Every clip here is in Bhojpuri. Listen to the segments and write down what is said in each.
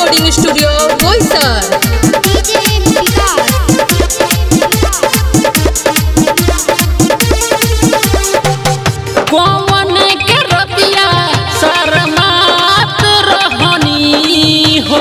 recording studio Boisar DJ Vikas कौन के रतिया शरमात रहनी हो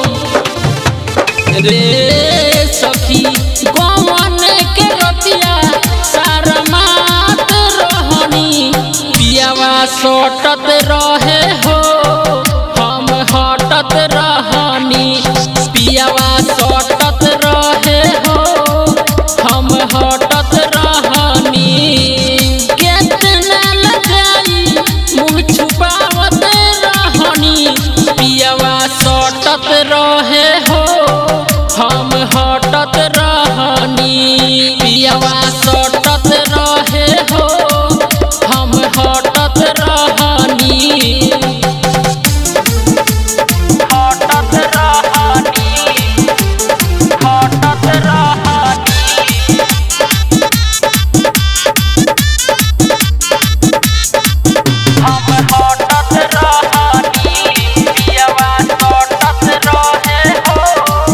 रे सखी कौन के रतिया शरमात रहनी पियावा सटत रहे हो हम हटत रहनी पियावा सटत रहे हो हम हटत रहनी केतना लगाई मुँह छुपावत रहनी पियावा सटत रहे हो हम हटत रहनी पियावा सटत रहे हो हम हटत रहनी हटत रहनी हटत रहनी हम हटत रहनी पियावा सटत रहे हो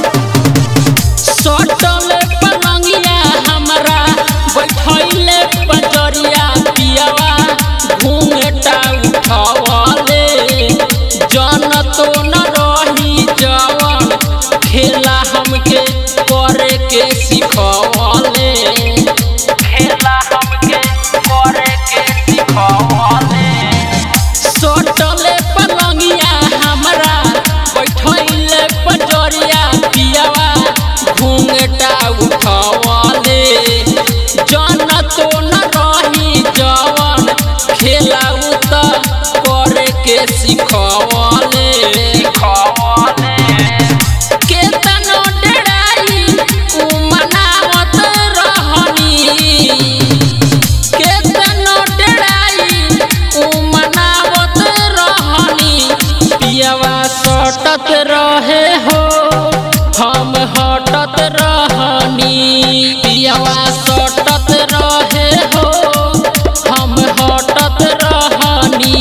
सटल पलंगिया हमरा बैठैले पजरिया पियावा घूंघटा उठवले जन तो न रही जवन खेला हमके करे के सिखवले खेला हमके करे के सिखवले सटले पलंगिया हमरा बैठैले पजरिया पियावा घूंघटा उठवले जन तो न रही जवन खेलाउ त करे के सिखवले सिखवले केतनो डराई उ मनावत रहनी केतनो डराई उ मनावत रहनी पियावा सटत रहे हो हम हटत रहनी पियावा सटत रहे हो हम हटत रहनी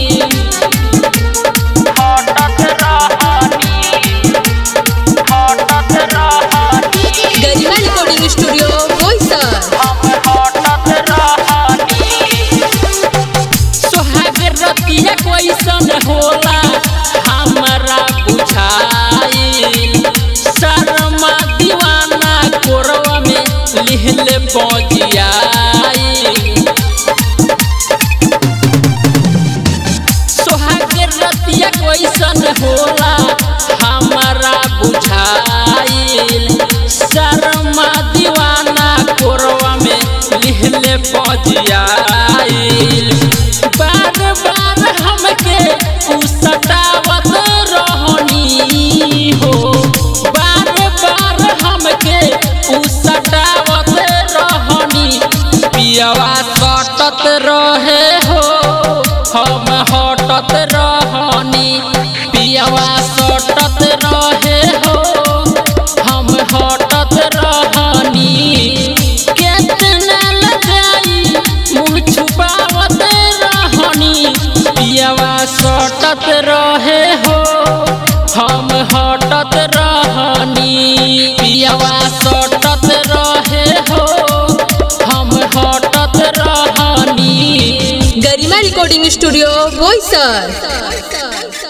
हटत रहनी हटत रहनी गरिमा रिकॉर्डिंग स्टूडियो बोईसर हम हटत रहनी सोहाग रतिया कैसन होला हमरा बुझाइल शर्मा दीवाना कोरवा में लिहले बजियाइल सोहाग रतिया कैसन होला हमरा बुझाइल शर्मा दीवाना कोरवा में लिहले बजियाइल बार बार हमके उ सतावत रहनी हो बार बार हमके उ सतावत रहनी पियावा सटत रहे हो हम हटत रहनी पियावा सटत रहे हो हम हटत रहनी केतना लगाई मुँह छुपावत रहनी पियावा सटत रहे हो हम हटत रहनी पियावा सटत रहे हो हम हटत रहनी गरिमा रिकॉर्डिंग स्टूडियो बोईसर